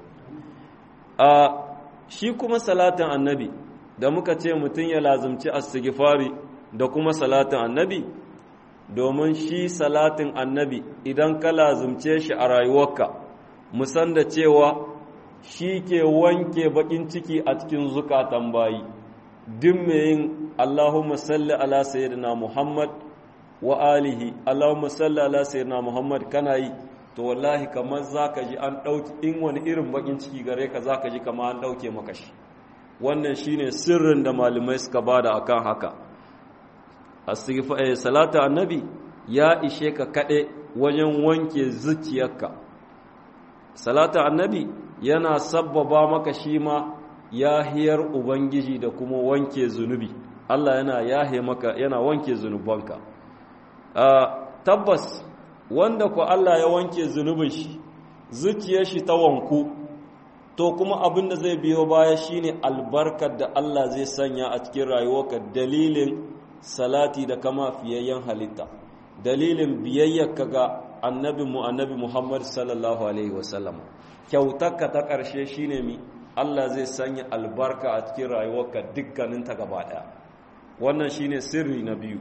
a shi kuma salatin annabi da muka ce mutum ya lazumci astighfari da kuma salatin annabi domin shi salatin annabi idan ka lazumce shi a rayuwarka musan da cewa shi ke wanke bakin ciki a cikin zukatan bayi duk mai yin Allahumma salli ala sayyidina Muhammad wa alihi Allahumma salli ala sayyidina Muhammad kana yi to wallahi kamar zaka ji an dauki in wani irin bakin ciki gare ka zaka ji kamar an dauke maka shi wannan shine sirrin da malamai suka bada akan haka astighfar salatu annabi ya ishe ka kade wajen wanke zuciyarka salatu annabi yana sabbaba maka shi ma yahiyar ubangiji da kuma wanke zunubi Allah yana yahe maka yana wanke zunubanka tabbas wanda ku Allah ya wanke zunubin shi zuciyar shi ta wanku to kuma abin da zai biyo baya shine albarkar da Allah zai sanya a cikin rayuwarka dalilin salati da kama fiyayyen halitta dalilin biyayyarka ga annabi mu annabi Muhammad sallallahu alaihi wasallam kyautarka ta ƙarshe shine mi Allah zai sanya albarka a cikin rayuwarka dukkanin ta gaba ɗaya wannan shine sirri na biyu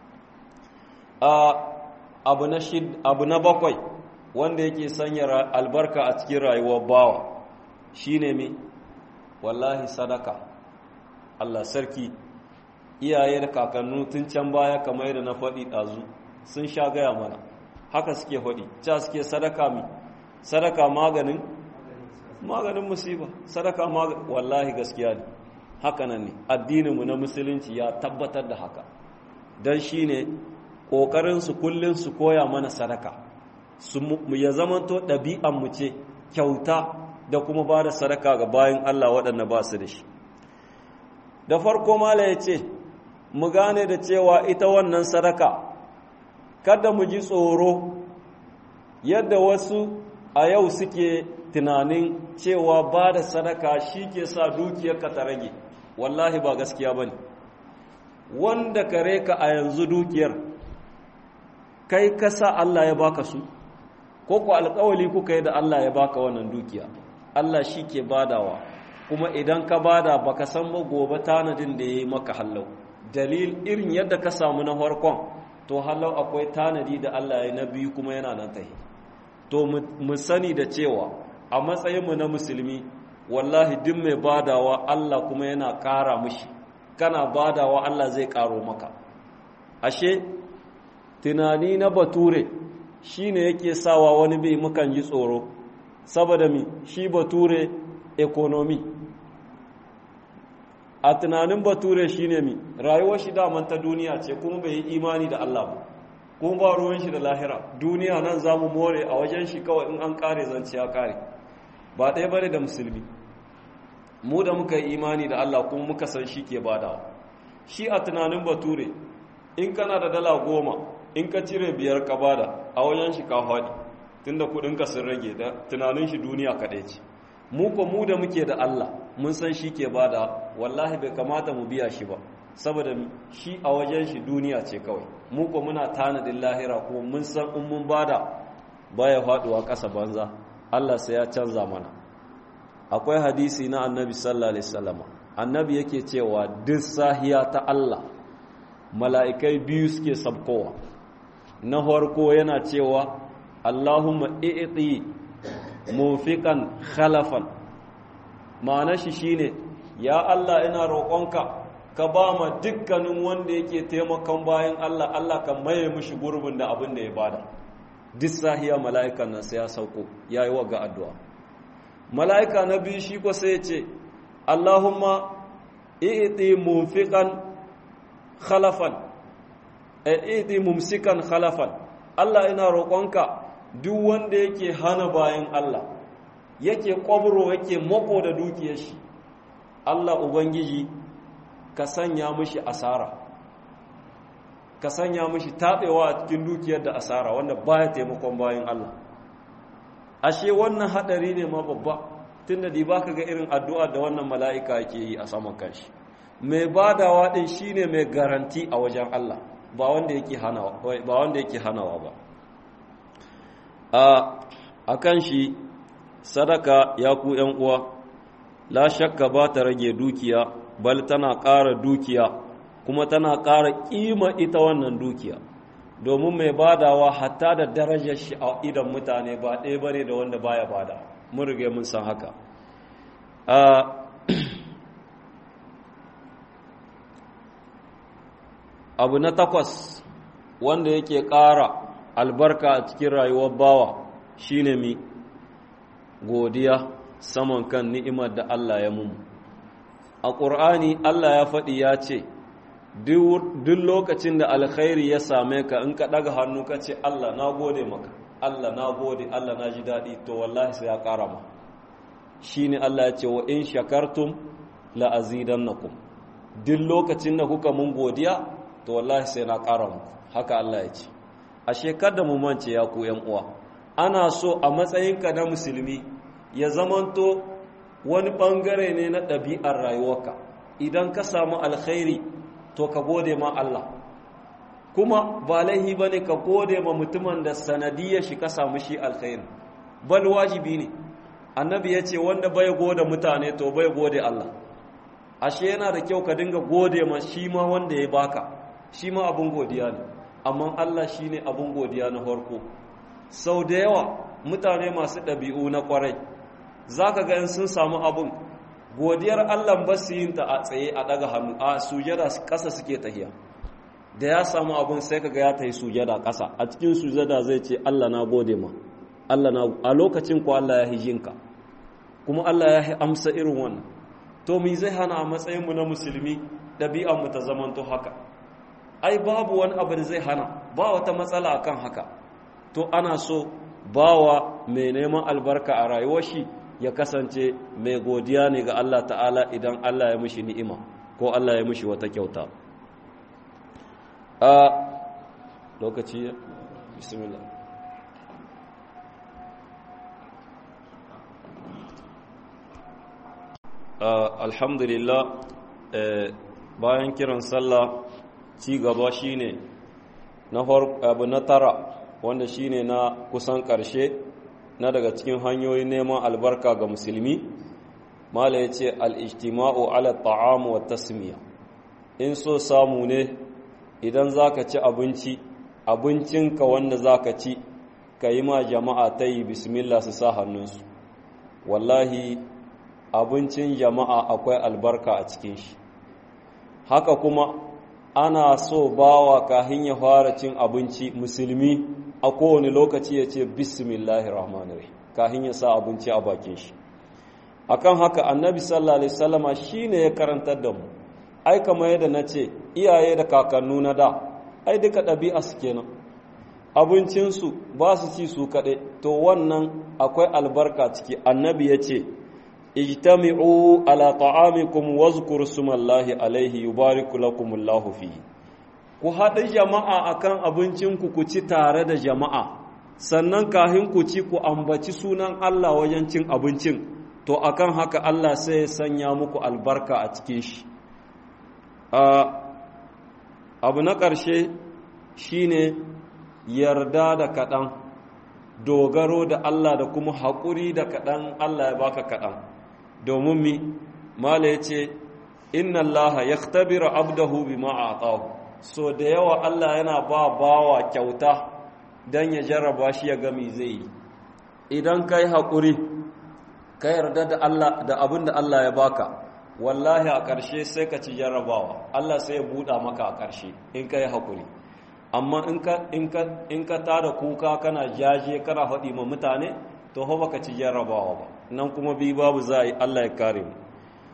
abu na abu na bakwai wanda yake sanya albarka a cikin rayuwar bawa shine mi wallahi sadaka Allah sarki iyaye da kakannu tun can baya kamar yadda na faɗi ɗazu sun sha gaya mana haka suke faɗi ca suke sadaka mi sadaka maganin maganin musiba sadaka maganin wallahi gaskiya ne haka nan ne addininmu na musulunci ya tabbatar da haka don shi ne ƙoƙarinsu kullum su koya mana sadaka ya zamanto ɗabi'anmu ce kyauta da kuma ba da sadaka ga bayan Allah waɗanda ba su da shi da farko mala ya ce mu gane da cewa ita wannan sadaka kada mu ji tsoro yadda wasu a yau suke tunanin cewa ba da sadaka shi ke sa dukiyarka ta rage wallahi ba gaskiya ba ne wanda kare ka a yanzu dukiyar kai kasa Allah ya baka su ko ku alkawali kuka yi da Allah ya baka wannan dukiya Allah shi ke badawa kuma idan ka bada baka san ba gobe tanadin da ya yi maka hallau dalil irin yadda ka samu na farkon to hallau akwai tanadi da Allah ya na biyu kuma yana nan tahi to mu sani da cewa a matsayinmu na musulmi wallahi duk mai badawa Allah kuma yana ƙara mushi kana badawa Allah zai ƙaro maka ashe tunani na bature shine yake sawa wani bai mukan ji tsoro saboda mi shi bature economy a tunanin bature shine mi rayuwar shi daman ta duniya ce kuma bai yi imani da Allah ba kuma ba ruwan shi da lahira duniya nan za mu more a wajen shi kawai in an kare zance ya kare ba ɗaya bane da musulmi mu da muka yi imani da Allah kuma muka san shi ke badawa shi a tunanin bature in kana da dala goma in ka cire biyar ka bada a wajen shi ka faɗi tunda kuɗinka sun rage da tunanin shi duniya kaɗai ce mu ko mu da muke da Allah mun san shi ke bada wallahi bai kamata mu biya shi ba saboda shi a wajen shi duniya ce kawai mu ko muna tanadin lahira kuma mun san in mun bada baya faduwa ƙasa banza Allah sai ya canza mana akwai hadisi na annabi sallallahu alaihi wasallam annabi yake cewa duk sahiya ta Allah mala'ikai biyu suke sabkowa na farko yana cewa Allahumma i'ti mufiqan khalafan ma'ana shi shine ya Allah ina roƙonka ka ba ma dukkanin wanda yake taimakon bayan Allah Allah ka maye mishi gurbin da abin da ya bada duk sahiya mala'ikan nan sai ya sauko yayi wa ga addu'a mala'ika na biyu shi ko sai ya ce Allahumma i'ti mufiqan khalafan i'ti mumsikan khalafan Allah ina roƙonka duk wanda yake hana bayan Allah yake kwabro yake mako da dukiyar shi Allah ubangiji ka sanya mishi asara ka sanya mishi tabewa a cikin dukiyar da asara wanda baya taimakon bayan Allah ashe wannan hadari ne ma babba tunda di baka ga irin addu'a da wannan mala'ika yake yi a saman kanshi mai badawa din shine mai garanti a wajen Allah ba wanda yake hanawa ba wanda yake hanawa ba a kan shi sadaka ya ku ‘yan uwa la shakka ba ta rage dukiya bal tana ƙara dukiya kuma tana ƙara ƙima ita wannan dukiya domin mai badawa hatta da darajar shi a idan mutane ba ɗaya ba ne da wanda baya bada mun rige mun san haka abu na takwas wanda yake ƙara albarka a cikin rayuwar bawa shine mi godiya saman kan ni'imar da Allah ya mumu a ƙur'ani Allah ya faɗi ya ce duk lokacin da alkhairi ya same ka in ka daga hannu ka ce Allah na gode maka Allah na gode Allah na ji daɗi to wallahi sai ya ƙara ma shi ne Allah ya ce wa in shakartum la azidannakum duk lokacin da kuka mun godiya to wallahi sai na ƙara muku haka Allah ya ce a shekar da mu mance ya ku yan uwa ana so a matsayinka na musulmi ya zamanto wani ɓangare ne na ɗabi'ar rayuwarka idan ka samu alkhairi to ka gode ma Allah kuma ba laihi ba ne ka gode ma mutumin da sanadiyar shi ka samu shi alkhairi bal wajibi ne annabi ya ce wanda bai gode mutane to bai gode Allah ashe yana da kyau ka dinga gode ma shi ma wanda ya baka shi ma abin godiya ne amma Allah shi ne abin godiya na farko sau da yawa mutane masu ɗabi'u na ƙwarai za ka ga sun samu abin godiyar Allah ba su yin ta a tsaye a ɗaga hannu a sujada ƙasa suke tahiya da ya samu abin sai ka ga ya ta yi sujada ƙasa a cikin sujada zai ce Allah na gode ma Allah na a lokacin ko Allah ya hijinka kuma Allah ya amsa irin wannan to mi zai hana a matsayinmu na musulmi ɗabi'anmu ta zamanto haka ai babu wani abu da zai hana ba wata matsala akan haka to ana so bawa mai neman albarka a rayuwar shi ya kasance mai godiya ne ga Allah ta'ala idan Allah ya mishi ni'ima ko Allah ya mishi wata kyauta a lokaci bismillah alhamdulillah bayan kiran sallah ci gaba shine na abu na tara wanda shine na kusan ƙarshe na daga cikin hanyoyin neman albarka ga musulmi mala ya ce al'ijtima'u ala ta'amu wa tasmiya in so samu ne idan za ka ci abinci abincinka wanda za ka ci ka yi ma jama'a ta yi bismillah su sa hannunsu wallahi abincin jama'a akwai albarka a cikin shi haka kuma ana so bawa kahin ya fara cin abinci musulmi a kowane lokaci ya ce bismillahi rahmanir kahin ya sa abinci a bakin shi akan haka annabi sallallahu alaihi wasallama shine ya karantar da mu ai kamar yadda na ce iyaye da kakannu na da ai duka ɗabi'a su kenan abincinsu ba su ci su kaɗai to wannan akwai albarka ciki annabi ya ce ijtami'u ala ta'amikum wazkuru sumallahi alaihi yubariku lakumullahu fihi ku haɗu jama'a akan abincinku ku ci tare da jama'a sannan kahin ku ci ku ambaci sunan Allah wajen cin abincin to akan haka Allah sai ya sanya muku albarka a cikin shi abu na ƙarshe shine yarda da kaɗan dogaro da Allah da kuma haƙuri da kaɗan Allah ya baka kaɗan domin mi mala ya ce inna Allah ya tabira abdahu bi ma'atahu so da yawa Allah yana ba bawa kyauta don ya jarraba shi ya gami zai yi idan ka yi haƙuri ka yarda da Allah da abin da Allah ya baka wallahi a ƙarshe sai ka ci jarrabawa Allah sai ya buɗa maka a ƙarshe in ka yi haƙuri amma in ka tada kuka kana jaje kana faɗi ma mutane to ho baka ci jarrabawa ba nan kuma bi babu za a yi Allah ya kare mu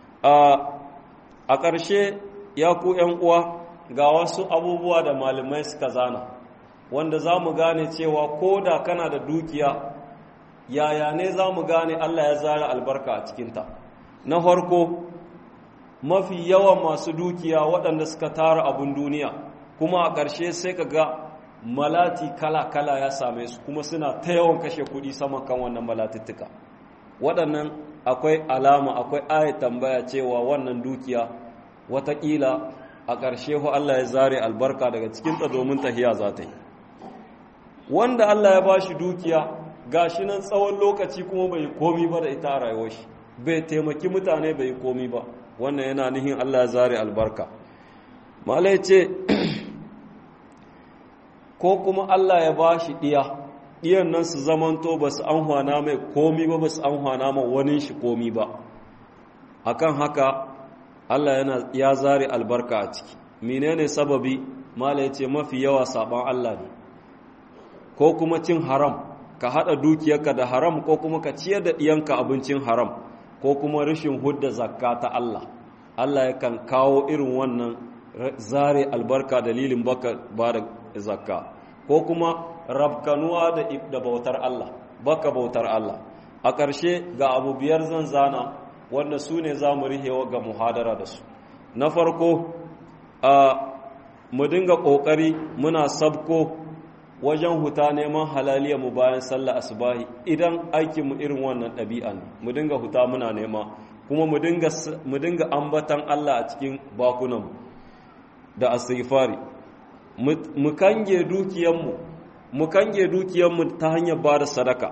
a ƙarshe ya ku ‘yan uwa ga wasu abubuwa da malamai suka zana wanda za mu gane cewa ko da kana da dukiya yaya ne za mu gane Allah ya zara albarka a cikinta na farko mafi yawan masu dukiya waɗanda suka tara abin duniya kuma a ƙarshe sai ka ga malati kala-kala ya same su kuma suna ta yawan kashe kuɗi saman kan wannan malatittuka waɗannan akwai alama akwai ayat tambaya cewa wannan dukiya watakila a ƙarshe hu Allah ya zare albarka daga cikinta domin tahiya za ta yi wanda Allah ya ba shi dukiya ga shi nan tsawon lokaci kuma bai komi ba da ita a rayuwar shi bai taimaki mutane bai komi ba wannan yana nihin Allah ya zare albarka malai ce ko kuma Allah ya ba shi ɗiya ɗiyan nan su zamanto ba su an hwana mai komi ba ba su an hwana ma wani shi komi ba akan haka Allah yana ya zare albarka a ciki menene sababi mala ya ce mafi yawa saban Allah ne ko kuma cin haram ka haɗa dukiyarka da haram ko kuma ka ciyar da ɗiyanka abincin haram ko kuma rashin hudda zakka ta Allah Allah yakan kawo irin wannan zare albarka dalilin baka ba da zakka ko kuma rabkanuwa da bautar Allah baka bautar Allah a ƙarshe ga abu biyar zan zana wanda su ne za mu rihewa ga muhadara da su na farko a mu dinga ƙoƙari muna sabko wajen huta neman halaliya mu bayan sallah asubahi idan aikinmu irin wannan ɗabi'a ne mu dinga huta muna nema kuma mu dinga ambatan Allah a cikin bakunanmu da astighfari mu kange dukiyanmu mu kange dukiyanmu ta hanyar ba da sadaka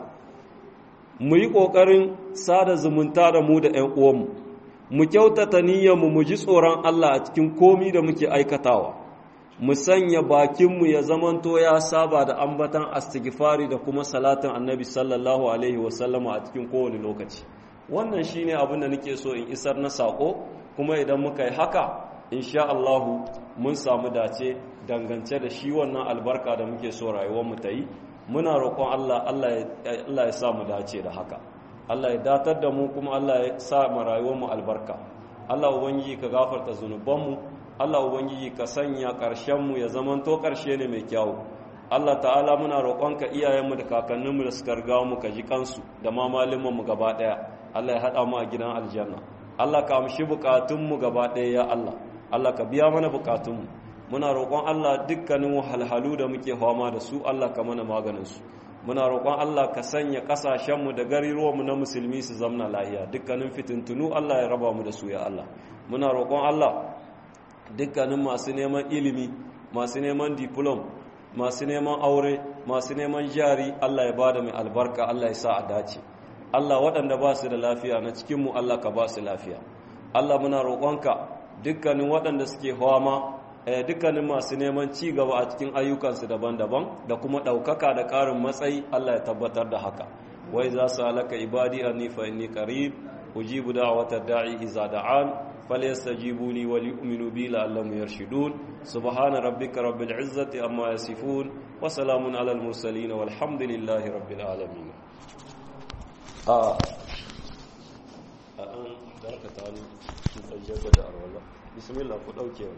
mu yi ƙoƙarin sada zumunta da mu da ‘yan uwanmu mu kyautata niyyarmu mu ji tsoron Allah a cikin komi da muke aikatawa mu sanya bakinmu ya zamanto ya saba da ambatan astighfari da kuma salatin annabi sallallahu alaihi wasallama a cikin kowane lokaci wannan shine abin da nake so in isar na sako kuma idan muka yi haka insha Allahu mun samu dace dangance da shi wannan albarka da muke so rayuwarmu ta yi muna roƙon Allah Allah ya sa mu dace da haka Allah ya datar da mu kuma Allah ya sa mu rayuwarmu albarka Allah ubangiji ka gafarta zunubanmu Allah ubangiji ka sanya ƙarshenmu ya zamanto ƙarshe ne mai kyau Allah ta'ala muna roƙonka iyayenmu da kakanninmu da suka riga mu ka ji kansu da ma mu gaba ɗaya Allah ya haɗa mu a gidan aljanna Allah ka amshi bukatunmu gaba ɗaya ya Allah Allah ka biya mana bukatunmu muna roƙon Allah dukkanin wahalhalu da muke fama da su Allah ka mana maganin su muna roƙon Allah ka sanya ƙasashenmu da gariruwanmu na musulmi su zamna lahiya dukkanin fitintunu Allah ya raba mu da su ya Allah muna roƙon Allah dukkanin masu neman ilimi masu neman diplom masu neman aure masu neman jari Allah ya bada mai albarka Allah ya sa a dace Allah waɗanda ba su da lafiya na cikinmu Allah ka ba su lafiya Allah muna roƙonka dukkanin waɗanda suke hawama dukkanin masu neman ci gaba a cikin ayyukansu daban-daban da kuma ɗaukaka da ƙarin matsayi Allah ya tabbatar da haka wai za su halaka ibadi anni fa inni qarib ujibu da'watad da'i iza da'an فليستجيبوا لي وليؤمنوا بي لعلهم يرشدون سبحان ربك رب العزة أما يصفون وسلام على المرسلين والحمد لله رب العالمين آه. الآن ذاك تعالى نتجاب أرولا بسم الله قد أوكي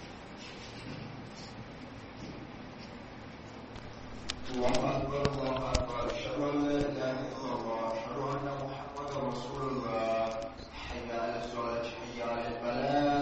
الله أكبر الله